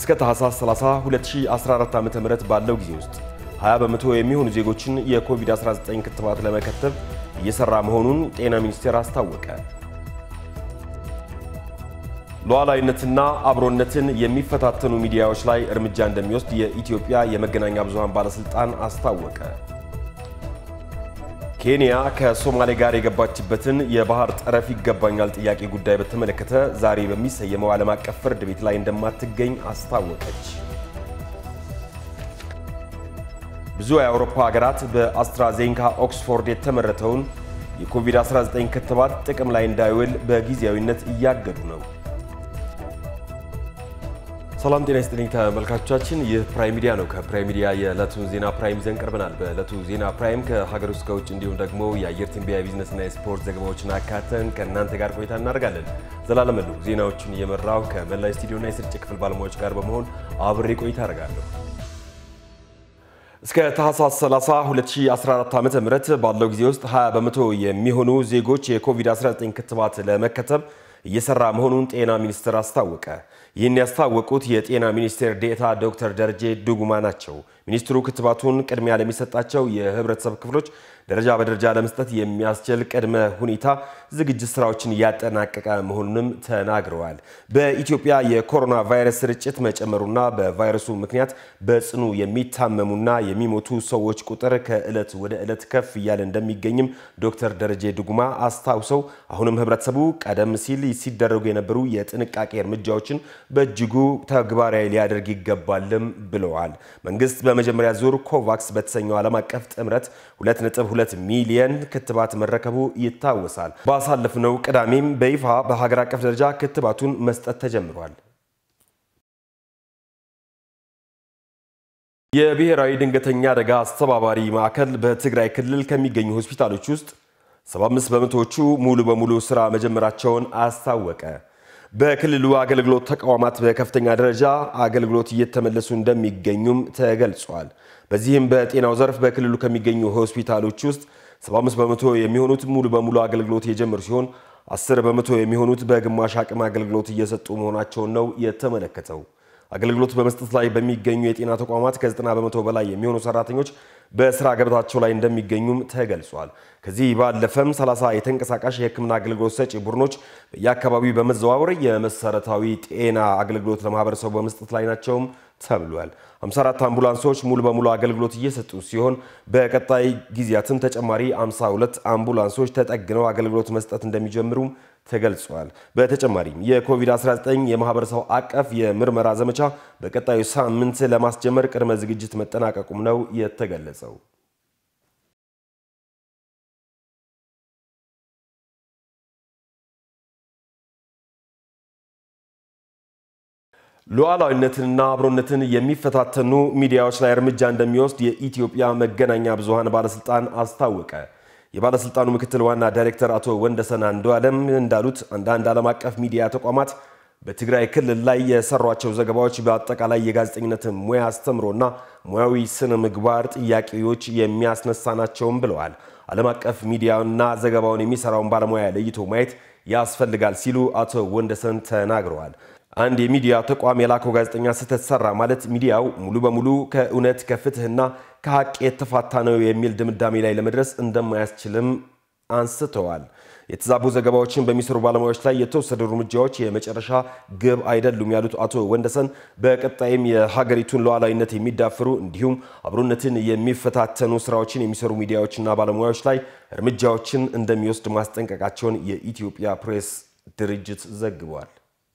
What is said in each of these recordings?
እስከ ታህሳስ 30 2014 ዓ.ም ባለው ጊዜ ውስጥ 20 በመቶ የሚሆኑ ዜጎችን የኮቪድ-19 ክትባት ለመከተብ እየሰራ መሆኑን ጤና ሚኒስቴር አስታወቀ። ሉዓላዊነትና አብሮነትን የሚፈታተኑ ሚዲያዎች ላይ እርምጃ እንደሚወስድ የኢትዮጵያ የመገናኛ ብዙሃን ባለስልጣን አስታወቀ። ኬንያ ከሶማሌ ጋር የገባችበትን የባህር ጠረፍ ይገባኛል ጥያቄ ጉዳይ በተመለከተ ዛሬ በሚሰየመው ዓለም አቀፍ ፍርድ ቤት ላይ እንደማትገኝ አስታወቀች። ብዙ የአውሮፓ ሀገራት በአስትራዜንካ ኦክስፎርድ የተመረተውን የኮቪድ-19 ክትባት ጥቅም ላይ እንዳይውል በጊዜያዊነት እያገዱ ነው። ሰላም ጤና ይስጥልኝ ተመልካቾቻችን፣ ይህ ፕራይም ሚዲያ ነው። ከፕራይም ሚዲያ የዕለቱን ዜና ፕራይም ይዘን ቀርበናል። በዕለቱ ዜና ፕራይም ከሀገር ውስጥ ከውጭ እንዲሁም ደግሞ የአየር ትንበያ ቢዝነስና የስፖርት ዘገባዎችን አካተን ከእናንተ ጋር ቆይታ እናደርጋለን። ዘላለም ሉ ዜናዎቹን እየመራው ከመላ ስቱዲዮና የስርጭት ክፍል ባለሙያዎች ጋር በመሆን አብሬ ቆይታ አደርጋለሁ። እስከ ታህሳስ 30 2014 ዓ.ም ባለው ጊዜ ውስጥ 20 በመቶ የሚሆኑ ዜጎች የኮቪድ-19 ክትባት ለመከተብ እየሰራ መሆኑን ጤና ሚኒስቴር አስታወቀ። ይህን ያስታወቁት የጤና ሚኒስቴር ዴኤታ ዶክተር ደረጀ ዱጉማ ናቸው። ሚኒስትሩ ክትባቱን ቅድሚያ ለሚሰጣቸው የህብረተሰብ ክፍሎች ደረጃ በደረጃ ለመስጠት የሚያስችል ቅድመ ሁኔታ ዝግጅት ስራዎችን እያጠናቀቀ መሆኑንም ተናግረዋል። በኢትዮጵያ የኮሮና ቫይረስ ስርጭት መጨመሩና በቫይረሱ ምክንያት በጽኑ የሚታመሙና የሚሞቱ ሰዎች ቁጥር ከዕለት ወደ ዕለት ከፍ እያለ እንደሚገኝም ዶክተር ደረጀ ዱጉማ አስታውሰው አሁንም ህብረተሰቡ ቀደም ሲል ሲደረጉ የነበሩ የጥንቃቄ እርምጃዎችን በእጅጉ ተግባራዊ ሊያደርግ ይገባልም ብለዋል። መንግስት በመጀመሪያ ዙር ኮቫክስ በተሰኘው ዓለም አቀፍ ጥምረት 2.2 ሚሊየን ክትባት መረከቡ ይታወሳል። ባሳለፍነው ቅዳሜም በይፋ በሀገር አቀፍ ደረጃ ክትባቱን መስጠት ተጀምሯል። የብሔራዊ ድንገተኛ አደጋ አስተባባሪ ማዕከል በትግራይ ክልል ከሚገኙ ሆስፒታሎች ውስጥ 75 በመቶዎቹ ሙሉ በሙሉ ስራ መጀመራቸውን አስታወቀ። በክልሉ አገልግሎት ተቋማት በከፍተኛ ደረጃ አገልግሎት እየተመለሱ እንደሚገኙም ተገልጿል። በዚህም በጤናው ዘርፍ በክልሉ ከሚገኙ ሆስፒታሎች ውስጥ 75 በመቶ የሚሆኑት ሙሉ በሙሉ አገልግሎት የጀመሩ ሲሆን 10 በመቶ የሚሆኑት በግማሽ አቅም አገልግሎት እየሰጡ መሆናቸውን ነው የተመለከተው። አገልግሎት በመስጠት ላይ በሚገኙ የጤና ተቋማት ከ90 በመቶ በላይ የሚሆኑ ሰራተኞች በስራ ገበታቸው ላይ እንደሚገኙም ተገልጿል። ከዚህ ባለፈም 30 የተንቀሳቃሽ የሕክምና አገልግሎት ሰጪ ቡድኖች በየአካባቢው በመዘዋወር የመሰረታዊ ጤና አገልግሎት ለማህበረሰቡ በመስጠት ላይ ናቸውም ተብሏል። 54 አምቡላንሶች ሙሉ በሙሉ አገልግሎት እየሰጡ ሲሆን በቀጣይ ጊዜያትም ተጨማሪ 52 አምቡላንሶች ተጠግነው አገልግሎት መስጠት እንደሚጀምሩም ተገልጿል። በተጨማሪም የኮቪድ-19 የማህበረሰብ አቀፍ የምርመራ ዘመቻ በቀጣዩ ሳምንት ለማስጀመር ቅድመ ዝግጅት መጠናቀቁም ነው የተገለጸው። ሉዓላዊነትንና አብሮነትን የሚፈታተኑ ሚዲያዎች ላይ እርምጃ እንደሚወስድ የኢትዮጵያ መገናኛ ብዙሃን ባለስልጣን አስታወቀ። የባለስልጣኑ ምክትል ዋና ዳይሬክተር አቶ ወንደሰን አንዱዓለም እንዳሉት አንዳንድ ዓለም አቀፍ ሚዲያ ተቋማት በትግራይ ክልል ላይ የሰሯቸው ዘገባዎች በአጠቃላይ የጋዜጠኝነትን ሙያ አስተምሮና ሙያዊ ስነ ምግባር ጥያቄዎች የሚያስነሳ ናቸውም ብለዋል። ዓለም አቀፍ ሚዲያና ዘገባውን የሚሰራውን ባለሙያ ለይቶ ማየት ያስፈልጋል ሲሉ አቶ ወንደሰን ተናግረዋል። አንድ የሚዲያ ተቋም የላከው ጋዜጠኛ ስህተት ሰራ ማለት ሚዲያው ሙሉ በሙሉ ከእውነት ከፍትህና ከሀቅ የተፋታ ነው የሚል ድምዳሜ ላይ ለመድረስ እንደማያስችልም አንስተዋል። የተዛቡ ዘገባዎችን በሚሰሩ ባለሙያዎች ላይ የተወሰዱ እርምጃዎች የመጨረሻ ግብ አይደሉም ያሉት አቶ ወንደሰን በቀጣይም የሀገሪቱን ሉዓላዊነት የሚዳፍሩ እንዲሁም አብሮነትን የሚፈታተኑ ስራዎችን የሚሰሩ ሚዲያዎችና ባለሙያዎች ላይ እርምጃዎችን እንደሚወስድ ማስጠንቀቃቸውን የኢትዮጵያ ፕሬስ ድርጅት ዘግቧል።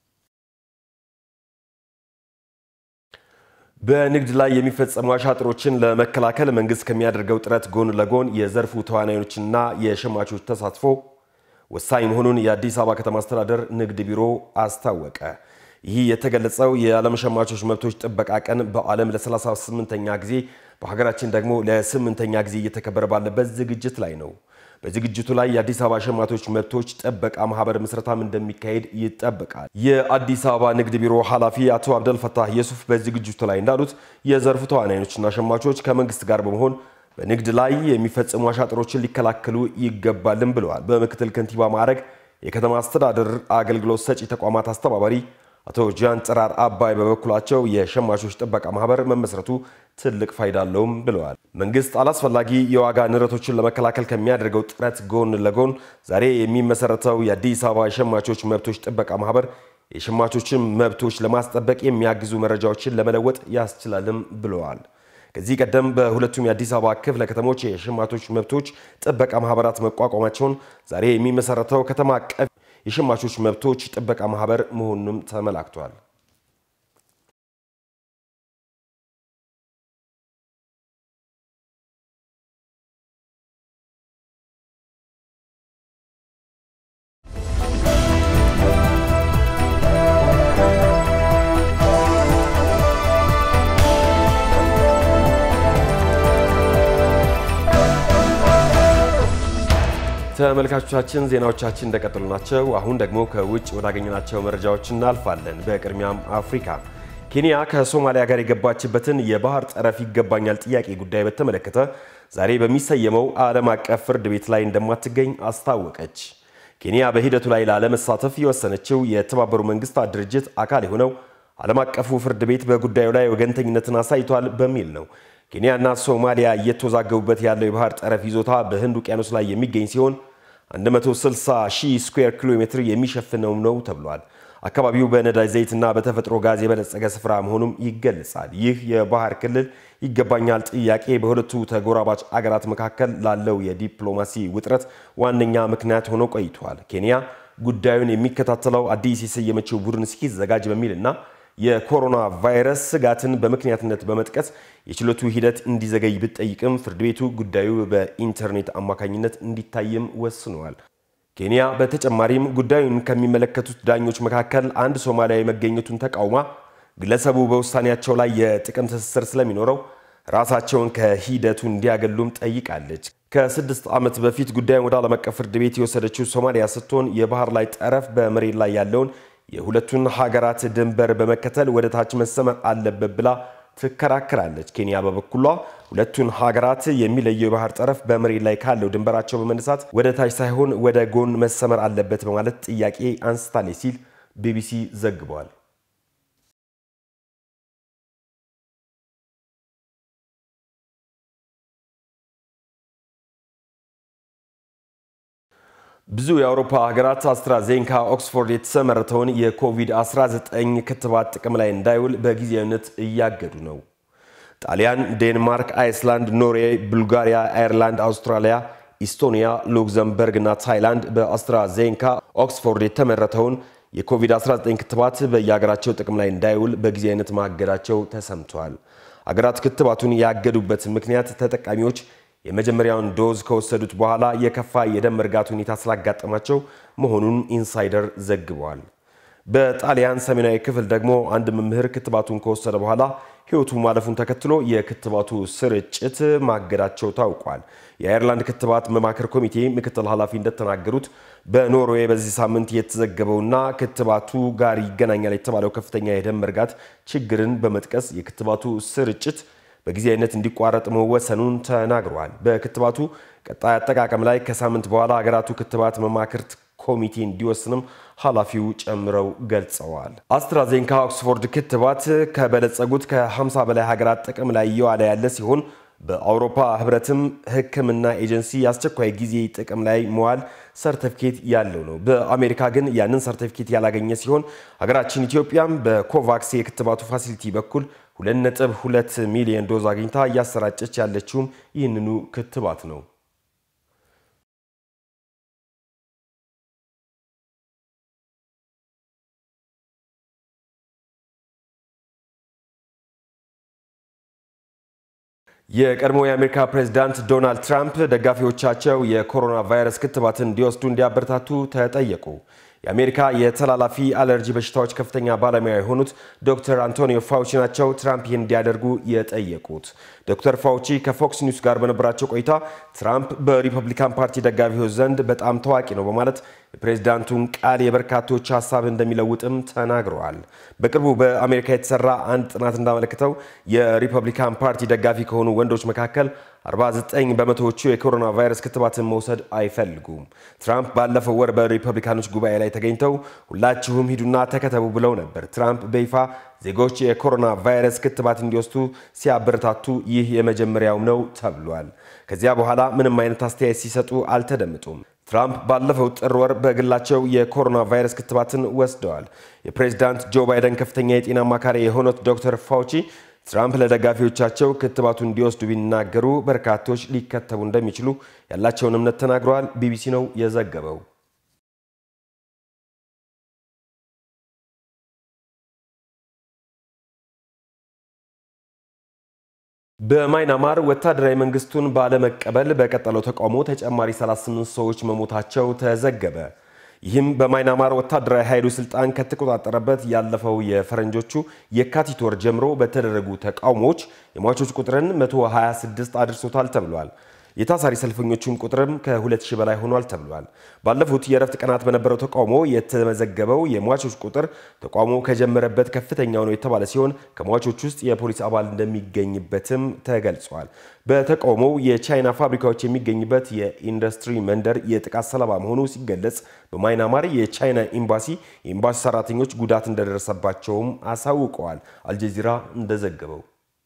በንግድ ላይ የሚፈጸሙ አሻጥሮችን ለመከላከል መንግስት ከሚያደርገው ጥረት ጎን ለጎን የዘርፉ ተዋናዮችና የሸማቾች ተሳትፎ ወሳኝ መሆኑን የአዲስ አበባ ከተማ አስተዳደር ንግድ ቢሮ አስታወቀ። ይህ የተገለጸው የዓለም ሸማቾች መብቶች ጥበቃ ቀን በዓለም ለ38ኛ ጊዜ በሀገራችን ደግሞ ለስምንተኛ ጊዜ እየተከበረ ባለበት ዝግጅት ላይ ነው። በዝግጅቱ ላይ የአዲስ አበባ ሸማቾች መብቶች ጥበቃ ማህበር ምስረታም እንደሚካሄድ ይጠበቃል። የአዲስ አበባ ንግድ ቢሮ ኃላፊ አቶ አብደልፈታህ የሱፍ በዝግጅቱ ላይ እንዳሉት የዘርፉ ተዋናዮችና ሸማቾች ከመንግስት ጋር በመሆን በንግድ ላይ የሚፈጸሙ አሻጥሮችን ሊከላከሉ ይገባልም ብለዋል። በምክትል ከንቲባ ማዕረግ የከተማ አስተዳደር አገልግሎት ሰጪ ተቋማት አስተባባሪ አቶ ጃን ጥራር አባይ በበኩላቸው የሸማቾች ጥበቃ ማህበር መመስረቱ ትልቅ ፋይዳ አለውም ብለዋል። መንግስት አላስፈላጊ የዋጋ ንረቶችን ለመከላከል ከሚያደርገው ጥረት ጎን ለጎን ዛሬ የሚመሰረተው የአዲስ አበባ የሸማቾች መብቶች ጥበቃ ማህበር የሸማቾችን መብቶች ለማስጠበቅ የሚያግዙ መረጃዎችን ለመለወጥ ያስችላልም ብለዋል። ከዚህ ቀደም በሁለቱም የአዲስ አበባ ክፍለ ከተሞች የሸማቾች መብቶች ጥበቃ ማህበራት መቋቋማቸውን ዛሬ የሚመሰረተው ከተማ አቀፍ የሸማቾች መብቶች ጥበቃ ማህበር መሆኑንም ተመላክቷል። ተመልካቾቻችን ዜናዎቻችን እንደቀጠሉ ናቸው። አሁን ደግሞ ከውጭ ወዳገኘናቸው መረጃዎች እናልፋለን። በቅድሚያም አፍሪካ ኬንያ ከሶማሊያ ጋር የገባችበትን የባህር ጠረፍ ይገባኛል ጥያቄ ጉዳይ በተመለከተ ዛሬ በሚሰየመው ዓለም አቀፍ ፍርድ ቤት ላይ እንደማትገኝ አስታወቀች። ኬንያ በሂደቱ ላይ ላለመሳተፍ የወሰነችው የተባበሩ መንግስታት ድርጅት አካል የሆነው ዓለም አቀፉ ፍርድ ቤት በጉዳዩ ላይ ወገንተኝነትን አሳይቷል በሚል ነው። ኬንያና ሶማሊያ እየተወዛገቡበት ያለው የባህር ጠረፍ ይዞታ በህንድ ውቅያኖስ ላይ የሚገኝ ሲሆን 160 ሺህ ስኩዌር ኪሎ ሜትር የሚሸፍነውም ነው ተብሏል። አካባቢው በነዳጅ ዘይትና በተፈጥሮ ጋዝ የበለጸገ ስፍራ መሆኑም ይገለጻል። ይህ የባህር ክልል ይገባኛል ጥያቄ በሁለቱ ተጎራባች አገራት መካከል ላለው የዲፕሎማሲ ውጥረት ዋነኛ ምክንያት ሆኖ ቆይቷል። ኬንያ ጉዳዩን የሚከታተለው አዲስ የሰየመችው ቡድን እስኪዘጋጅ በሚልና የኮሮና ቫይረስ ስጋትን በምክንያትነት በመጥቀስ የችሎቱ ሂደት እንዲዘገይ ብትጠይቅም ፍርድ ቤቱ ጉዳዩ በኢንተርኔት አማካኝነት እንዲታይም ወስነዋል። ኬንያ በተጨማሪም ጉዳዩን ከሚመለከቱት ዳኞች መካከል አንድ ሶማሊያዊ መገኘቱን ተቃውማ ግለሰቡ በውሳኔያቸው ላይ የጥቅም ትስስር ስለሚኖረው ራሳቸውን ከሂደቱ እንዲያገሉም ጠይቃለች። ከስድስት ዓመት በፊት ጉዳዩን ወደ ዓለም አቀፍ ፍርድ ቤት የወሰደችው ሶማሊያ ስትሆን የባህር ላይ ጠረፍ በመሬት ላይ ያለውን የሁለቱን ሀገራት ድንበር በመከተል ወደ ታች መሰመር አለበት ብላ ትከራከራለች። ኬንያ በበኩሏ ሁለቱን ሀገራት የሚለየው የባህር ጠረፍ በመሬት ላይ ካለው ድንበራቸው በመነሳት ወደ ታች ሳይሆን ወደ ጎን መሰመር አለበት በማለት ጥያቄ አንስታለች ሲል ቢቢሲ ዘግቧል። ብዙ የአውሮፓ ሀገራት አስትራዜንካ ኦክስፎርድ የተመረተውን የኮቪድ-19 ክትባት ጥቅም ላይ እንዳይውል በጊዜያዊነት እያገዱ ነው። ጣሊያን፣ ዴንማርክ፣ አይስላንድ፣ ኖርዌይ፣ ቡልጋሪያ፣ አየርላንድ፣ አውስትራሊያ፣ ኢስቶኒያ፣ ሉክዘምበርግ እና ታይላንድ በአስትራዜንካ ኦክስፎርድ የተመረተውን የኮቪድ-19 ክትባት በየሀገራቸው ጥቅም ላይ እንዳይውል በጊዜያዊነት ማገዳቸው ተሰምቷል። አገራት ክትባቱን ያገዱበት ምክንያት ተጠቃሚዎች የመጀመሪያውን ዶዝ ከወሰዱት በኋላ የከፋ የደም መርጋት ሁኔታ ስላጋጠማቸው መሆኑን ኢንሳይደር ዘግቧል። በጣሊያን ሰሜናዊ ክፍል ደግሞ አንድ መምህር ክትባቱን ከወሰደ በኋላ ሕይወቱ ማለፉን ተከትሎ የክትባቱ ስርጭት ማገዳቸው ታውቋል። የአየርላንድ ክትባት መማከር ኮሚቴ ምክትል ኃላፊ እንደተናገሩት በኖርዌይ በዚህ ሳምንት የተዘገበውና ክትባቱ ጋር ይገናኛል የተባለው ከፍተኛ የደም መርጋት ችግርን በመጥቀስ የክትባቱ ስርጭት በጊዜያዊነት እንዲቋረጥ መወሰኑን ተናግረዋል። በክትባቱ ቀጣይ አጠቃቀም ላይ ከሳምንት በኋላ ሀገራቱ ክትባት መማክርት ኮሚቴ እንዲወስንም ኃላፊው ጨምረው ገልጸዋል። አስትራዜንካ ኦክስፎርድ ክትባት ከበለጸጉት ከ50 በላይ ሀገራት ጥቅም ላይ እየዋለ ያለ ሲሆን በአውሮፓ ህብረትም ሕክምና ኤጀንሲ የአስቸኳይ ጊዜ ጥቅም ላይ መዋል ሰርተፊኬት ያለው ነው። በአሜሪካ ግን ያንን ሰርተፊኬት ያላገኘ ሲሆን ሀገራችን ኢትዮጵያም በኮቫክስ የክትባቱ ፋሲሊቲ በኩል 2.2 ሚሊዮን ዶዝ አግኝታ እያሰራጨች ያለችውም ይህንኑ ክትባት ነው። የቀድሞ የአሜሪካ ፕሬዝዳንት ዶናልድ ትራምፕ ደጋፊዎቻቸው የኮሮና ቫይረስ ክትባትን እንዲወስዱ እንዲያበረታቱ ተጠየቁ። የአሜሪካ የተላላፊ አለርጂ በሽታዎች ከፍተኛ ባለሙያ የሆኑት ዶክተር አንቶኒዮ ፋውቺ ናቸው ትራምፕ ይህን እንዲያደርጉ የጠየቁት። ዶክተር ፋውቺ ከፎክስ ኒውስ ጋር በነበራቸው ቆይታ ትራምፕ በሪፐብሊካን ፓርቲ ደጋፊዎች ዘንድ በጣም ታዋቂ ነው በማለት የፕሬዝዳንቱን ቃል የበርካቶች ሀሳብ እንደሚለውጥም ተናግረዋል። በቅርቡ በአሜሪካ የተሰራ አንድ ጥናት እንዳመለከተው የሪፐብሊካን ፓርቲ ደጋፊ ከሆኑ ወንዶች መካከል 49 በመቶዎቹ የኮሮና ቫይረስ ክትባትን መውሰድ አይፈልጉም። ትራምፕ ባለፈው ወር በሪፐብሊካኖች ጉባኤ ላይ ተገኝተው ሁላችሁም ሂዱና ተከተቡ ብለው ነበር። ትራምፕ በይፋ ዜጎች የኮሮና ቫይረስ ክትባት እንዲወስዱ ሲያበረታቱ ይህ የመጀመሪያው ነው ተብሏል። ከዚያ በኋላ ምንም አይነት አስተያየት ሲሰጡ አልተደመጡም። ትራምፕ ባለፈው ጥር ወር በግላቸው የኮሮና ቫይረስ ክትባትን ወስደዋል። የፕሬዚዳንት ጆ ባይደን ከፍተኛ የጤና አማካሪ የሆኑት ዶክተር ፋውቺ ትራምፕ ለደጋፊዎቻቸው ክትባቱ እንዲወስዱ ቢናገሩ በርካቶች ሊከተቡ እንደሚችሉ ያላቸውን እምነት ተናግረዋል። ቢቢሲ ነው የዘገበው። በማይናማር ወታደራዊ መንግስቱን ባለመቀበል በቀጠለው ተቃውሞ ተጨማሪ 38 ሰዎች መሞታቸው ተዘገበ። ይህም በማይናማር ወታደራዊ ኃይሉ ስልጣን ከተቆጣጠረበት ያለፈው የፈረንጆቹ የካቲት ወር ጀምሮ በተደረጉ ተቃውሞዎች የሟቾች ቁጥርን 126 አድርሶታል ተብሏል። የታሳሪ ሰልፈኞቹም ቁጥርም ከ2000 በላይ ሆኗል ተብሏል። ባለፉት የእረፍት ቀናት በነበረው ተቃውሞ የተመዘገበው የሟቾች ቁጥር ተቃውሞ ከጀመረበት ከፍተኛው ነው የተባለ ሲሆን ከሟቾች ውስጥ የፖሊስ አባል እንደሚገኝበትም ተገልጿል። በተቃውሞው የቻይና ፋብሪካዎች የሚገኝበት የኢንዱስትሪ መንደር የጥቃት ሰለባ መሆኑ ሲገለጽ፣ በማይናማር የቻይና ኤምባሲ የኤምባሲ ሰራተኞች ጉዳት እንደደረሰባቸውም አሳውቀዋል። አልጀዚራ እንደዘገበው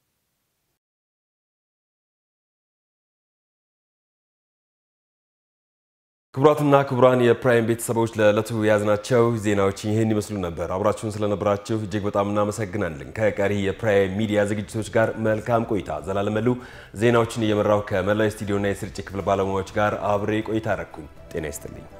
ክቡራትና ክቡራን የፕራይም ቤተሰቦች ለዕለቱ የያዝናቸው ዜናዎች ይህን ይመስሉ ነበር። አብራችሁን ስለነበራችሁ እጅግ በጣም እናመሰግናለን። ከቀሪ የፕራይም ሚዲያ ዝግጅቶች ጋር መልካም ቆይታ። ዘላለመሉ ዜናዎችን እየመራው ከመላው ስቱዲዮና የስርጭት ክፍል ባለሙያዎች ጋር አብሬ ቆይታ አረኩኝ። ጤና ይስጥልኝ።